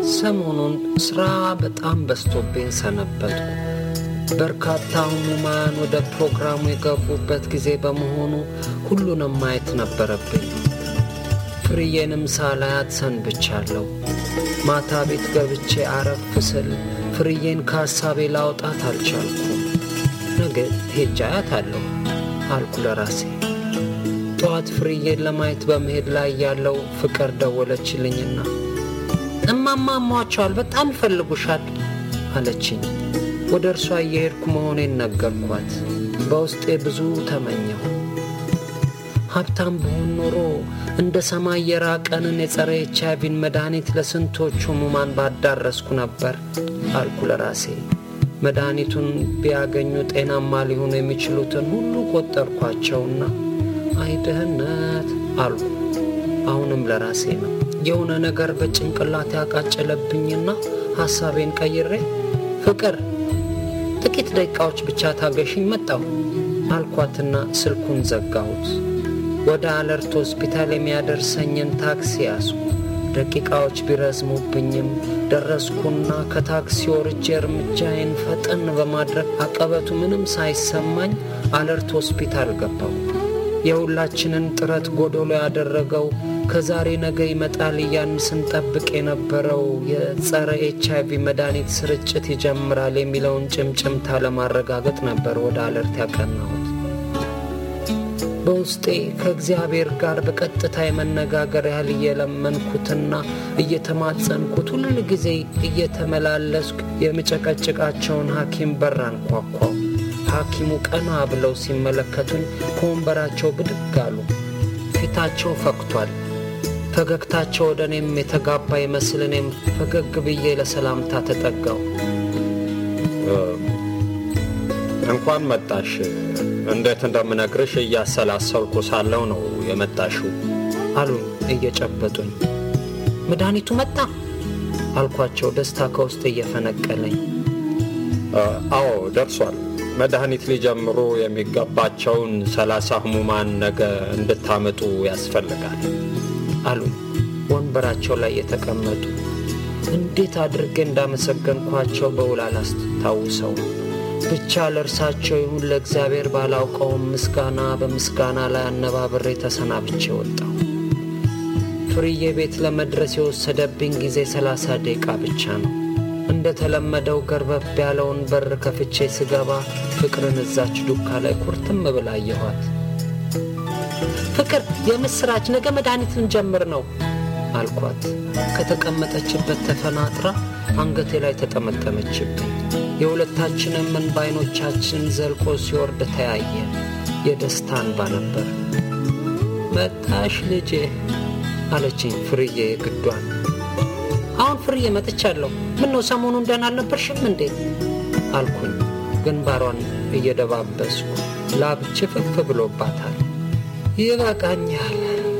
ሰሞኑን ሥራ በጣም በዝቶብኝ ሰነበትኩ። በርካታ ሕሙማን ወደ ፕሮግራሙ የገቡበት ጊዜ በመሆኑ ሁሉንም ማየት ነበረብኝ። ፍርዬንም ሳላያት ሰንብቻለሁ። ማታ ቤት ገብቼ አረፍ ስል ፍርዬን ከሐሳቤ ላውጣት አልቻልኩም። ነገ ሄጄ አያታለሁ አልኩ ለራሴ። ጠዋት ፍርዬን ለማየት በመሄድ ላይ ያለው ፍቅር ደወለችልኝና እማማ አሟቸዋል፣ በጣም ይፈልጉሻል አለችኝ። ወደ እርሷ እየሄድኩ መሆኔን ነገርኳት። በውስጤ ብዙ ተመኘሁ። ሀብታም በሆን ኖሮ እንደ ሰማይ የራቀንን የጸረ ኤች አይቪን መድኃኒት ለስንቶቹ ሕሙማን ባዳረስኩ ነበር አልኩ ለራሴ። መድኃኒቱን ቢያገኙ ጤናማ ሊሆኑ የሚችሉትን ሁሉ ቆጠርኳቸውና አይ ድህነት አልኩ። አሁንም ለራሴ ነው። የሆነ ነገር በጭንቅላት ያቃጨለብኝና ሐሳቤን ቀይሬ ፍቅር ጥቂት ደቂቃዎች ብቻ ታገሽኝ መጣሁ አልኳትና ስልኩን ዘጋሁት። ወደ አለርት ሆስፒታል የሚያደርሰኝን ታክሲ ያዝኩ። ደቂቃዎች ቢረዝሙብኝም ደረስኩና ከታክሲ ወርጄ እርምጃዬን ፈጠን በማድረግ አቀበቱ ምንም ሳይሰማኝ አለርት ሆስፒታል ገባሁ። የሁላችንን ጥረት ጎዶሎ ያደረገው ከዛሬ ነገ ይመጣል እያን ስንጠብቅ የነበረው የጸረ ኤች አይቪ መድኃኒት ስርጭት ይጀምራል የሚለውን ጭምጭምታ ለማረጋገጥ ነበር ወደ አለርት ያቀናሁት። በውስጤ ከእግዚአብሔር ጋር በቀጥታ የመነጋገር ያህል እየለመንኩትና እየተማጸንኩት ሁል ጊዜ እየተመላለስኩ የምጨቀጭቃቸውን ሐኪም በር አንኳኳው። ሐኪሙ ቀና ብለው ሲመለከቱኝ ከወንበራቸው ብድግ አሉ። ፊታቸው ፈክቷል። ፈገግታቸው ወደ እኔም የተጋባ ይመስል እኔም ፈገግ ብዬ ለሰላምታ ተጠጋው። እንኳን መጣሽ። እንዴት እንደምነግርሽ እያሰላሰልኩ ሳለው ነው የመጣሽው አሉኝ እየጨበጡኝ። መድኃኒቱ መጣ አልኳቸው፣ ደስታ ከውስጥ እየፈነቀለኝ። አዎ ደርሷል። መድኃኒት ሊጀምሩ የሚገባቸውን ሰላሳ ህሙማን ነገ እንድታመጡ ያስፈልጋል አሉኝ ወንበራቸው ላይ የተቀመጡ። እንዴት አድርጌ እንዳመሰገንኳቸው በውል አላስታውሰው። ብቻ ለእርሳቸው ይሁን ለእግዚአብሔር ባላውቀውም ምስጋና በምስጋና ላይ አነባብሬ ተሰናብቼ ወጣሁ። ፍርዬ ቤት ለመድረስ የወሰደብኝ ጊዜ ሰላሳ ደቂቃ ብቻ ነው። እንደ ተለመደው ገርበብ ያለውን በር ከፍቼ ስገባ ፍቅርን እዛች ዱካ ላይ ኩርትም ብላ አየኋት። ፍቅር የምስራች፣ ነገ መድኃኒት ልንጀምር ነው አልኳት። ከተቀመጠችበት ተፈናጥራ አንገቴ ላይ ተጠመጠመችብኝ። የሁለታችንም እንባ ዓይኖቻችን ዘልቆ ሲወርድ ተያየ። የደስታ እንባ ነበር። መጣሽ ልጄ አለችኝ ፍርዬ ግዷን። አሁን ፍርዬ መጥቻለሁ። ምን ነው ሰሞኑን ደህና አልነበርሽም እንዴ አልኩኝ፣ ግንባሯን እየደባበስኩ። ላብ ችፍፍ ብሎባታል። ይበቃኛል፣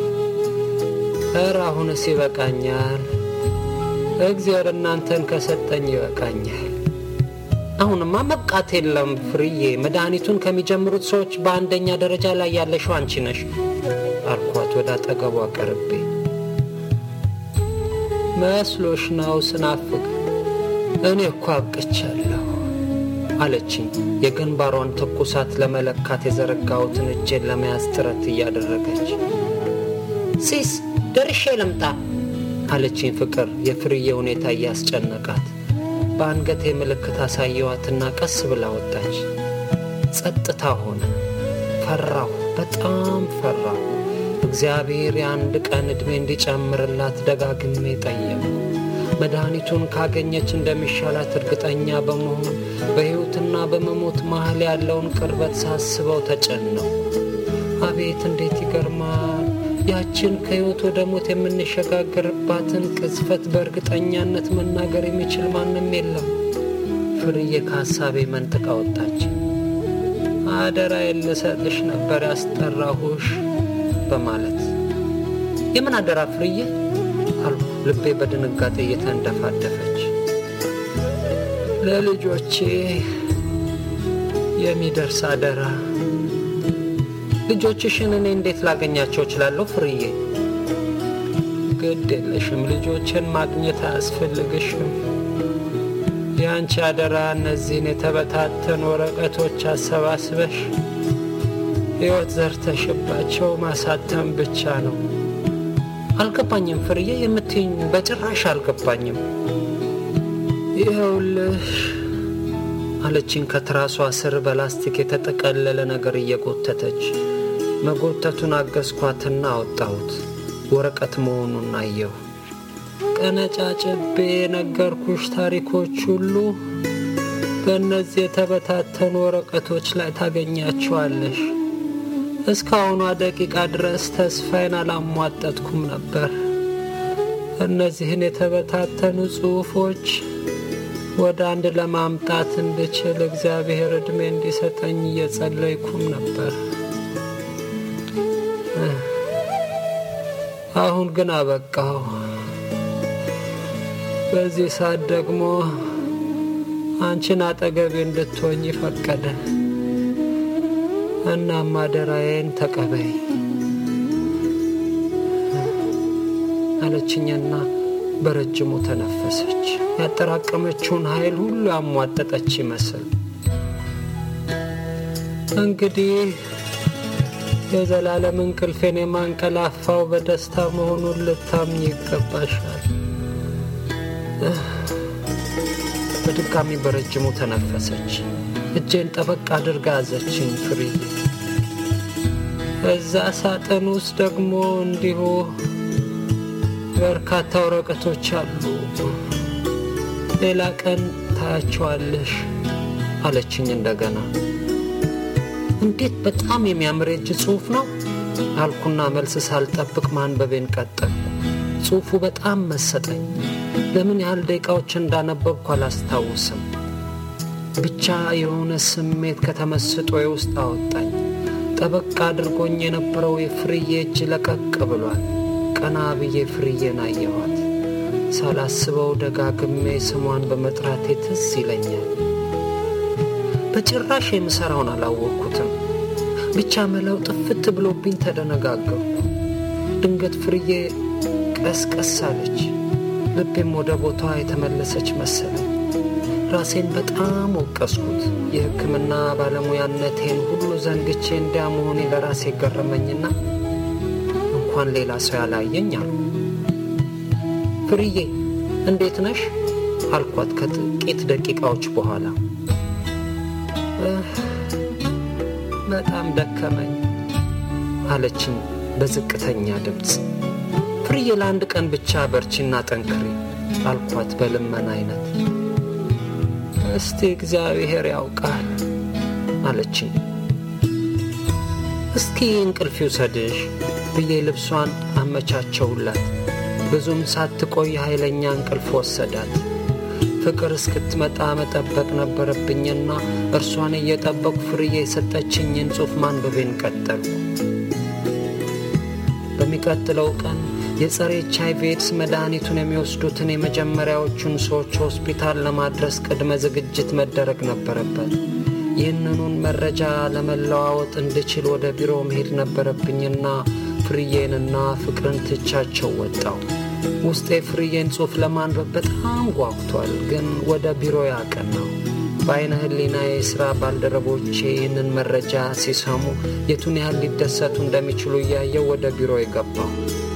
ኧረ አሁንስ ይበቃኛል። እግዚአብሔር እናንተን ከሰጠኝ ይበቃኛል። አሁንማ መብቃት የለም ፍርዬ፣ መድኃኒቱን ከሚጀምሩት ሰዎች በአንደኛ ደረጃ ላይ ያለሽው አንቺ ነሽ አልኳት ወደ አጠገቧ ቀርቤ። መስሎሽ ነው ስናፍቅ? እኔ እኮ አብቅቻለሁ አለችኝ። የግንባሯን ትኩሳት ለመለካት የዘረጋሁትን እጄን ለመያዝ ጥረት እያደረገች ሲስ ደርሼ ልምጣ አለችኝ። ፍቅር የፍርዬ ሁኔታ እያስጨነቃት በአንገቴ ምልክት አሳየዋትና ቀስ ብላ ወጣች። ጸጥታ ሆነ። ፈራሁ፣ በጣም ፈራሁ። እግዚአብሔር የአንድ ቀን ዕድሜ እንዲጨምርላት ደጋግሜ ጠየቁ። መድኃኒቱን ካገኘች እንደሚሻላት እርግጠኛ በመሆን በሕይወትና በመሞት መሃል ያለውን ቅርበት ሳስበው ተጨነቁ። አቤት እንዴት ይገርማል! ያችን ከሕይወት ወደ ሞት የምንሸጋገርባትን ቅጽበት በእርግጠኛነት መናገር የሚችል ማንም የለም። ፍርዬ ከሐሳቤ መንጥቃ ወጣች። አደራ የልሰጥሽ ነበር ያስጠራሁሽ በማለት የምን አደራ ፍርዬ አልኩ፣ ልቤ በድንጋጤ እየተንደፋደፈች። ለልጆቼ የሚደርስ አደራ። ልጆችሽን እኔ እንዴት ላገኛቸው እችላለሁ ፍርዬ? ግድ የለሽም፣ ልጆችን ማግኘት አያስፈልግሽም። የአንቺ አደራ እነዚህን የተበታተኑ ወረቀቶች አሰባስበሽ ሕይወት ዘርተሽባቸው ማሳተም ብቻ ነው። አልገባኝም ፍርዬ፣ የምትይኝ በጭራሽ አልገባኝም። ይኸውልሽ አለችኝ ከትራሷ ስር በላስቲክ የተጠቀለለ ነገር እየጎተተች። መጎተቱን አገዝኳትና አወጣሁት። ወረቀት መሆኑን አየሁ። ቀነጫጭቤ የነገርኩሽ ታሪኮች ሁሉ በእነዚህ የተበታተኑ ወረቀቶች ላይ ታገኛቸዋለሽ። እስካሁኗ ደቂቃ ድረስ ተስፋዬን አላሟጠጥኩም ነበር። እነዚህን የተበታተኑ ጽሑፎች ወደ አንድ ለማምጣት እንድችል እግዚአብሔር ዕድሜ እንዲሰጠኝ እየጸለይኩም ነበር። አሁን ግን አበቃሁ። በዚህ ሰዓት ደግሞ አንቺን አጠገቤ እንድትሆኝ ፈቀደ። እናም አደራዬን ተቀበይ አለችኝና በረጅሙ ተነፈሰች። ያጠራቀመችውን ኃይል ሁሉ ያሟጠጠች ይመስል እንግዲህ የዘላለም እንቅልፌን የማንቀላፋው በደስታ መሆኑን ልታምኝ ይገባሻል። በድጋሚ በረጅሙ ተነፈሰች። እጄን ጠበቅ አድርጋ ያዘችኝ ፍርዬ። እዛ ሳጥን ውስጥ ደግሞ እንዲሁ በርካታ ወረቀቶች አሉ። ሌላ ቀን ታያቸዋለሽ አለችኝ እንደገና። እንዴት በጣም የሚያምር የእጅ ጽሑፍ ነው አልኩና መልስ ሳልጠብቅ ማንበቤን ቀጠልኩ። ጽሑፉ በጣም መሰጠኝ። ለምን ያህል ደቂቃዎች እንዳነበብኩ አላስታውስም። ብቻ የሆነ ስሜት ከተመስጦዬ ውስጥ አወጣኝ። ጠበቅ አድርጎኝ የነበረው የፍርዬ እጅ ለቀቅ ብሏል። ቀና ብዬ ፍርዬን አየኋት። ሳላስበው ደጋግሜ ስሟን በመጥራቴ ትዝ ይለኛል። በጭራሽ የምሠራውን አላወቅኩትም። ብቻ መላው ጥፍት ብሎብኝ ተደነጋገርኩ። ድንገት ፍርዬ ቀስቀስ አለች። ልቤም ወደ ቦታዋ የተመለሰች መሰለኝ። ራሴን በጣም ወቀስኩት። የሕክምና ባለሙያነቴን ሁሉ ዘንግቼ እንዲያ መሆኔ ለራሴ ገረመኝና እንኳን ሌላ ሰው ያላየኝ አሉ። ፍርዬ እንዴት ነሽ አልኳት ከጥቂት ደቂቃዎች በኋላ። በጣም ደከመኝ አለችኝ በዝቅተኛ ድምፅ። ፍርዬ ለአንድ ቀን ብቻ በርቺና ጠንክሪ አልኳት በልመና አይነት። እስቲ እግዚአብሔር ያውቃል አለችኝ። እስኪ እንቅልፍ ይውሰድሽ ብዬ ልብሷን አመቻቸውላት። ብዙም ሳትቆይ ኃይለኛ እንቅልፍ ወሰዳት። ፍቅር እስክትመጣ መጠበቅ ነበረብኝና እርሷን እየጠበቁ ፍርዬ የሰጠችኝን ጽሑፍ ማንበቤን ቀጠልኩ። በሚቀጥለው ቀን የጸረ ኤች አይ ቪ ኤድስ መድኃኒቱን የሚወስዱትን የመጀመሪያዎቹን ሰዎች ሆስፒታል ለማድረስ ቅድመ ዝግጅት መደረግ ነበረበት። ይህንኑን መረጃ ለመለዋወጥ እንድችል ወደ ቢሮ መሄድ ነበረብኝና ፍርዬንና ፍቅርን ትቻቸው ወጣው። ውስጤ ፍርዬን ጽሑፍ ለማንበብ በጣም ጓጉቷል፣ ግን ወደ ቢሮ ያቀናው በአይነ ህሊና የሥራ ባልደረቦቼ ይህንን መረጃ ሲሰሙ የቱን ያህል ሊደሰቱ እንደሚችሉ እያየው ወደ ቢሮ የገባው